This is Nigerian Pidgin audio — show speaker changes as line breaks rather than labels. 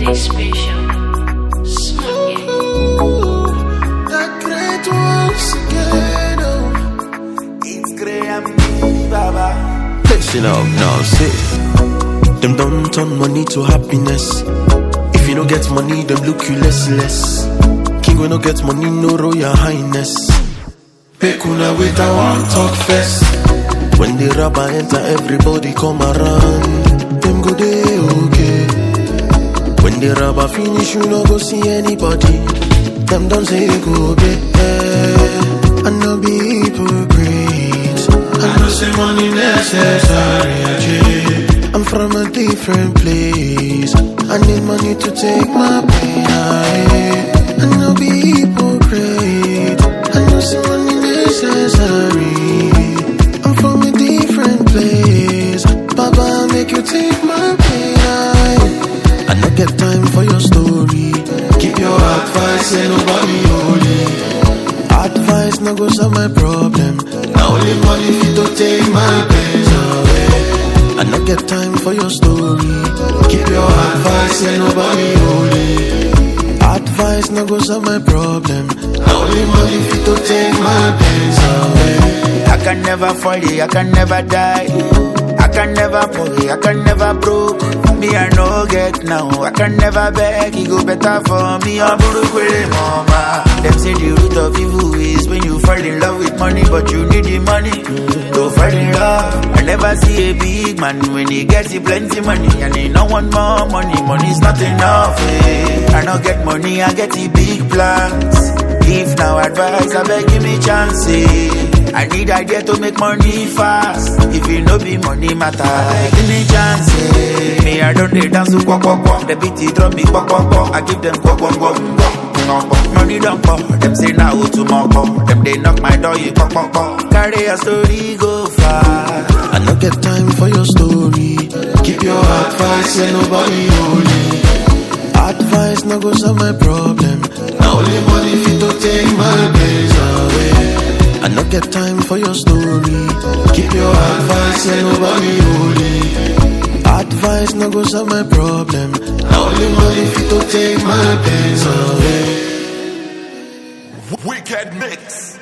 special. Smooth.
That great once again. Oh. It's Graham B. Baba.
Listen up now, see. Them don't turn money to happiness. If you don't get money, them look you less less. King we no get money, no royal highness. Make una wait, I want talk first. When the rabbi enter, everybody come around. Them go day okay. When the rabbi finish, you no go see anybody. Them don't say go be. I no be hypocrite. I know say money necessary. Ajay. I'm from a different place. I need money to take my pain away. I no be hypocrite. I know say money necessary. I'm from a different place. Baba, make you take my pain away. I no get time for your story. Keep your advice, ain't nobody holy. Advice no go solve my problem. Now only money fit to take my pains away. I no get time for your story. Keep your advice, ain't nobody holy. Advice no go solve my problem. Now only money fit to take my pains away.
I can never fall, I can never die. I can never fall, I can never broke. Me I no get now, I can never beg. It go better for me. I'm with mama. Them say the root of evil is when you fall in love with money, but you need the money to fall in love. I never see a big man when he gets the plenty money and he no want more money. Money's not enough. Eh. I no get money, I get the big plans. If now advice, I beg give me chance. eh. I need idea to make money fast. If it no be money matter, I beg give me chance. eh. Me I don't dey dance to quack quack quack. The beat it drum me quack quack quack. I give them quack quack quack. quack. Money don't come. Them say now who tomorrow. Them they knock my door, you quack quack quack. Carry a story go far.
I no get time for your story. Keep your advice, ain't nobody holy. Advice no go solve my problem. Now only money fit to take my pains away. I no get time for your story. Keep your advice, ain't nobody holy. Advice no go solve my problem. Now only money fit to take my pains away.
Wicked mix.